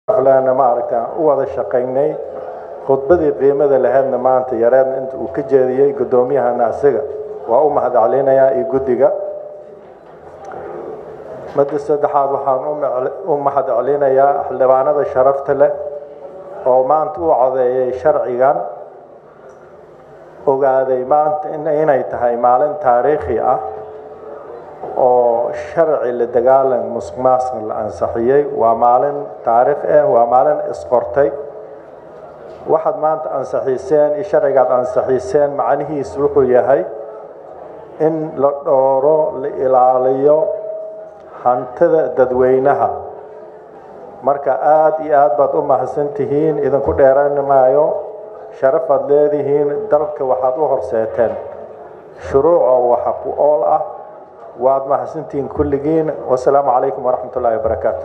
lana maaragta u wada shaqaynay khudbadii qiimada lahaydna maanta yareedna inta uu ka jeediyey guddoomiyahana isaga waa u mahadcelinayaa iyo guddiga madda saddexaad waxaan u mahadcelinayaa xildhibaanada sharafta leh oo maanta u codeeyay sharcigan ogaaday maanta inay tahay maalin taariikhi ah oo sharci la dagaalan musuq maasuq la ansixiyey waa maalin taariikh ah waa maalin isqortay waxaad maanta ansixiiseen iyo sharcigaad ansixiiseen macnihiisu wuxuu yahay in la dhooro la ilaaliyo hantida dadweynaha marka aada iyo aad baad u mahadsan tihiin idinku dheeran maayo sharafaad leedihiin dalka waxaad u horseeteen shuruucoo waxa ku ool ah waad mahadsantihiin kulligiin wasalaamu calaykum waraxmat ullahi wabarakaatu